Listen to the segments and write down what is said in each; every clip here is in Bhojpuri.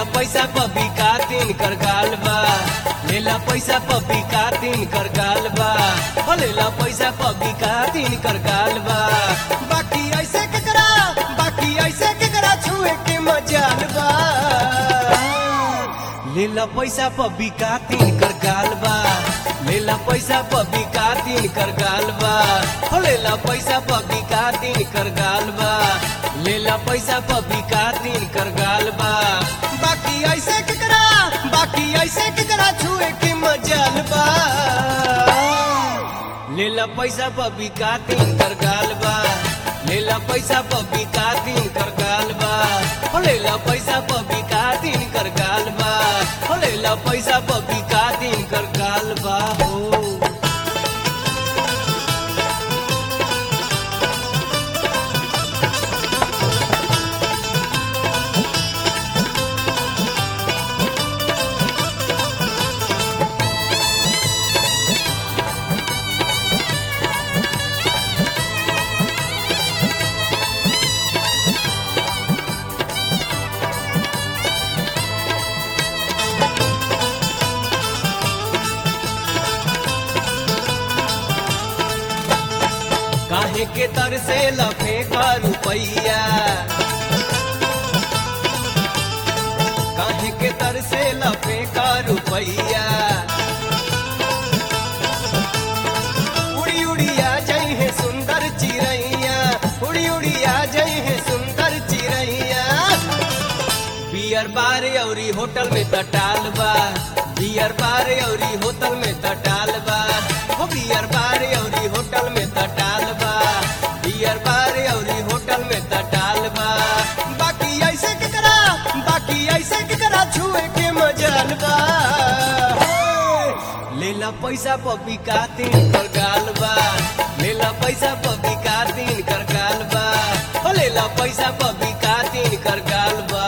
लेला पैसा पबी का तीन कर गाल बा लेला पैसा पबी का तीन कर गाल बा हो लेला पैसा पबी का तीन कर गाल बा बाकी ऐसे केकरा बाकी ऐसे केकरा छुए के मजाल बा लेला पैसा पबी का तीन कर गाल बा लेला पैसा पबी का तीन कर गाल बा हो लेला पैसा पबी का तीन कर गाल बा लेला पैसा पबी का तीन कर गाल बा बाकी ऐसे केकरा बाकी ऐसे केकरा छुए के मजाल बा लेला पैसा पबी का तीन कर गाल बा लेला पैसा पबी का तीन कर गाल बा हो लेला पैसा पबी का तीन कर गाल बा हो लेला पैसा पबी का तीन कर गाल बा हो काहे के तर से लफे का रुपैया काहे के तर से लफे का रुपैया उड़ी उड़ी आ जाई है सुंदर चिड़ैया उड़ी उड़ी आ जाई है सुंदर चिड़ैया बियर बार औरी होटल में तटाल बा बियर बार औरी होटल में तटाल बा हो बियर बार औरी होटल में तटाल बा बियर बार औरी होटल में तटाल बा बाकी ऐसे केकरा बाकी ऐसे केकरा छुए के मजाल बा लेला पैसा पपी का तीन कर गाल बा लेला पैसा पपी का तीन कर गाल बा हो लेला पैसा पपी का तीन कर गाल बा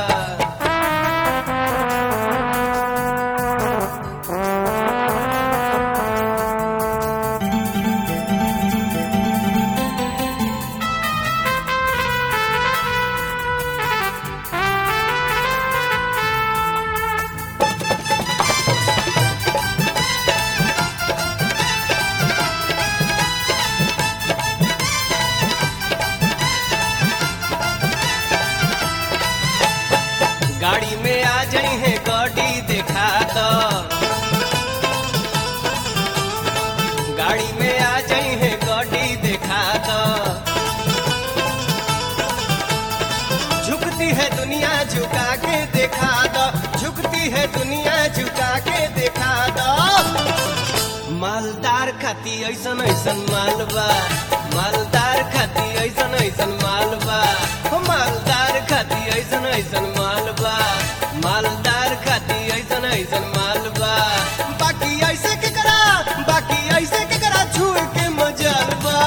गाड़ी में आ जाई है गाड़ी देखा दो गाड़ी में आ जाई है गाड़ी देखा दो झुकती है दुनिया झुका के देखा दो झुकती है दुनिया झुका के देखा दो मालदार खाती ऐसन ऐसन मालबा मालदार खाती ऐसन ऐसन मालबा हो मालदार खाती ऐसन ऐसन मालबा मालदार खाती ऐसन ऐसन मालबा बाकी ऐसे के करा बाकी ऐसे के करा छुए के मजाल बा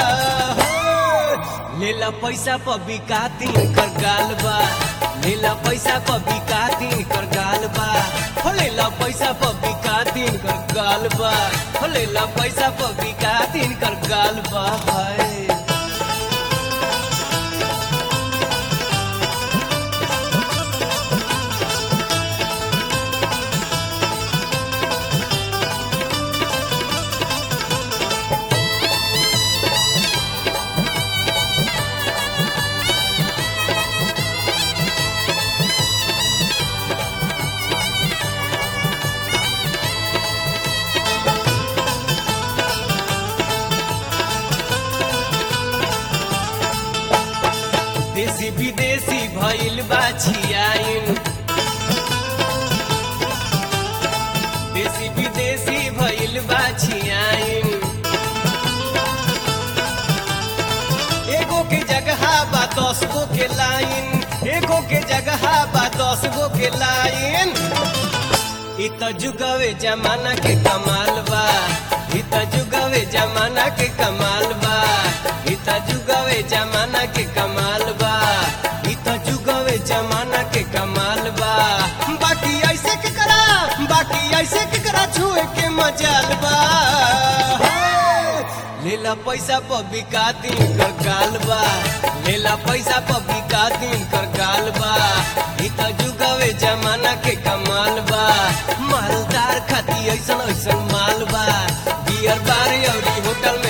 हो। लेला पैसा पबी का तीन कर गाल बा लेला पैसा पबी का तीन कर गाल बा हो लेला पैसा पबी का तीन कर गाल बा हो लेला पैसा पबी का तीन कर गाल बा हाय देसी विदेशी भइल बा छियाइन देसी विदेशी भइल बा छियाइन एगो के जगह बा दस गो के लाइन एगो के जगह बा दस गो के लाइन इ त जुगवे जमाना के कमाल बा इ त जुगवे जमाना के कमाल बा इ त जुगवे जमाना के कमाल बा इ त जुगवे जमाना के कमाल बा बाकी ऐसे के करा बाकी ऐसे के करा छुए के मजाल बा लेला पैसा पबी का दिन कर गाल बा लेला पैसा पबी का दिन कर गाल बा इ ई त जुगवे जमाना के कमाल बा मालदार खाती ऐसन ऐसन माल बा बियर बार औरी होटल